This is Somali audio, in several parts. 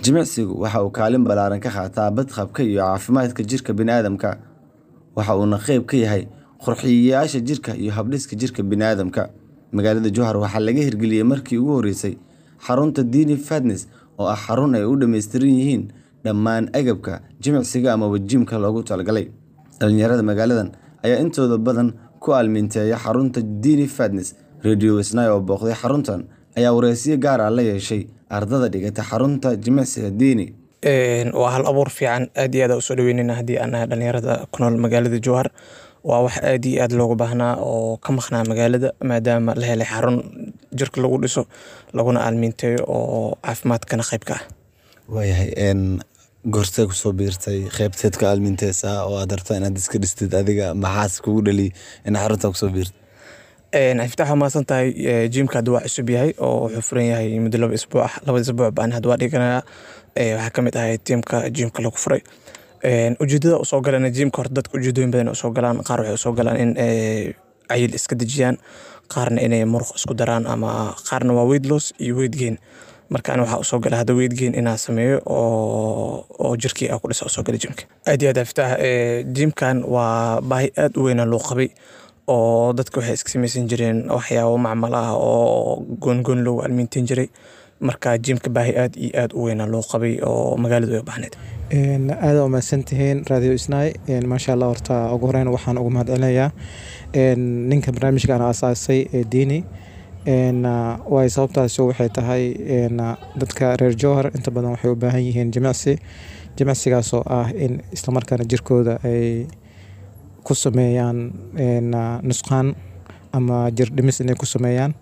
Jimicsigu waxa uu kaalin ballaaran ka qaataa badqabka iyo caafimaadka jirka bini'aadamka, waxa uuna qayb ka yahay qurxiyeyaasha jirka iyo habdhiska jirka bini'aadamka. Magaalada Jowhar waxaa laga hirgeliyay markii ugu horeysay xarunta Dini Fitness oo ah xarun ay u dhammaystiran yihiin dhammaan agabka jimicsiga amaba jimka loogu talagalay. Dhalinyarada magaaladan ayaa intooda badan ku aalmiinteeya xarunta Dini Fitness. Radio Isnaa oo booqday xaruntan ayaa wareysiyo gaar ah la yeeshay ardada dhigata xarunta jimicsiga Dini. waa hal abuur fiican aad iyo aad usoo dhaweyneyna haddii aan nahay dhalinyarada ku nool magaalada Jowhar waa wax aad iyo aad loogu baahnaa oo ka maqnaa magaalada maadaama la helay xarun jirka lagu dhiso laguna aalmiinteeyo oo caafimaadkana qayb ka ah waayahay goortee kusoo biirtay qaybteed ka aalmiinteysaa oo aad rabtaa inaad iska dhistid adiga maxaas kugu dhali in xarunta kusoo biirtid iftaax waa mahadsan tahay jimka hadda waa cusub yahay oo wuxuu furan yahay muddo laba isbuuc ah labada isbuuc baan hadda waa dhiganayaa waxaa kamid ahay tiimka jimka lagu furay ujeedada usoo galana jimka horta dadka ujeedooyin badan usoo galaan qaar waxay usoo galaan in cayil iska dejiyaan qaarna inay muruq isku daraan ama qaarna waa weight loss iyo weight gain marka ani waxaa usoo gala hadda weight gain inaan sameeyo oo oo jirkii aan ku dhisa usoo gala jimka aad iyo aad iftaax jimkan waa baahi aad u weyna loo qabay oo dadka waxay iska samaysan jireen waxyaabo macmal ah oo goongoon loogu aalmiinteyn jiray marka jimka baahi aad iyo aad u weyna loo qabay oo magaaladu ay u baahneyd aada umahadsan tihiin radio isnaay maasha allah horta ugu horeyn waxaan ugu mahadcelinayaa ninka barnaamijkan aasaasay ee diini waay sababtaasi waxay tahay dadka reer jowhar inta badan waxay u baahan yihiin jimicsi jimicsigaasoo ah in islamarkaana jirkooda ay ku sameeyaan nusqaan ama jir dhimis inay ku sameeyaan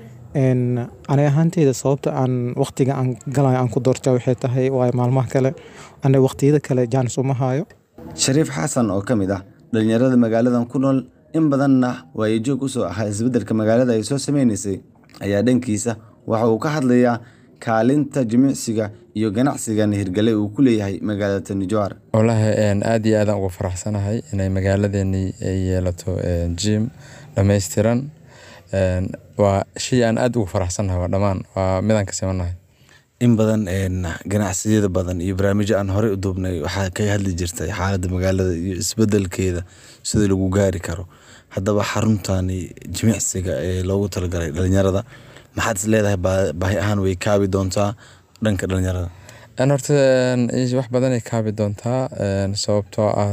ani ahaanteyda sababta aan waqtiga aan galayo aan ku doorta waxay tahay waayo maalmaha kale ana waqtiyada kale jaanis uma hayo Shariif Xasan oo ka mid ah dhalinyarada magaaladan ku nool in badanna waayajoog usoo ahaa isbeddelka magaalada ay soo sameynaysay ayaa dhankiisa waxa uu ka hadlayaa kaalinta jimicsiga iyo ganacsigan hirgale uu ku leeyahay magaalada Tani Jowhar wallaahi aad iyo aadaan ugu faraxsanahay inay magaaladeeni ay yeelato jim dhammaystiran waa shay aan aad ugu faraxsanahay waa dhammaan waa midaan ka simanahay in badan ganacsiyada badan iyo barnaamijyo aan horey u duubnay waxaa ka hadli jirtay xaaladda magaalada iyo isbeddelkeeda sida lagu gaari karo haddaba xaruntani jimicsiga ee loogu talagalay dhalinyarada maxaad is leedahay baahi ahaan way kaabi doontaa dhanka dhalinyarada horta wax badanay kaabi doontaa sababtoo ah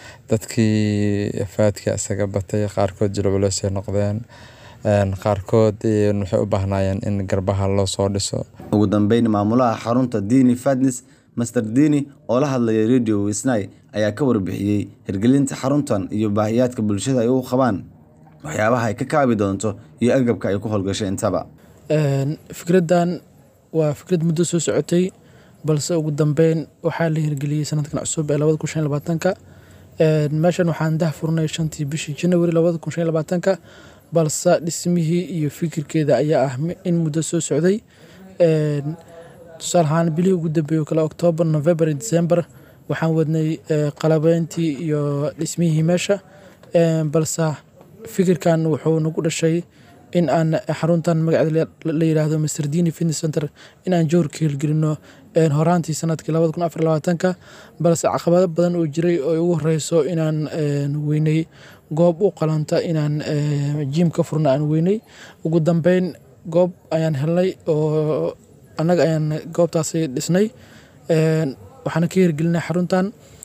dadkii faadka isaga batay qaarkood jilculeysay noqdeen qaarkood waxay u baahnaayeen in garbaha loo soo dhiso ugu dambeyn maamulaha xarunta Dini Fitness Master Dini oo la hadlaya Radio Wisnay ayaa ka warbixiyey hirgelinta xaruntan iyo baahiyaadka bulshada ay u qabaan waxyaabaha ay ka kaabi doonto iyo agabka ay ku howlgashay intaba fikraddan waa fikrad muddo soo socotay balse ugu dambeyn waxaa la hirgeliyey sanadkan cusub ee labada kun shan labaatanka meeshan waxaan dah furnay shantii bishii janawari labada kun shan labaatanka balse dhismihii iyo fikirkeeda ayaa ah in muddo soo socday tusaale ahaan bilihii ugu dambeeyey oo kale oktoobar november iyo december waxaan wadnay qalabeyntii iyo dhismihii meesha balse fikirkan wuxuu nagu dhashay in aan xaruntan magaceeda la yiraahdo Mr Dini Fitness Center in aan joor ka hirgelino horaantii sanadkii labada kun afar labaatanka balse caqabado badan oo jiray oo ugu horeyso inaan weynay goob u qalanta inaan jim ka furno aan weynay ugu dambeyn goob ayaan helnay oo annaga ayaan goobtaasi dhisnay waxaana ka hirgelinay xaruntan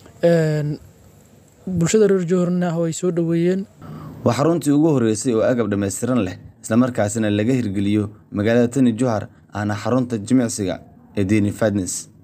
bulshada reer jowharna way soo dhaweeyeen waa xaruntii ugu horeysay oo agab dhammaystiran leh islamarkaasina laga hirgeliyo magaalada Tani Jowhar ahna xarunta jimicsiga ee Dini Fitness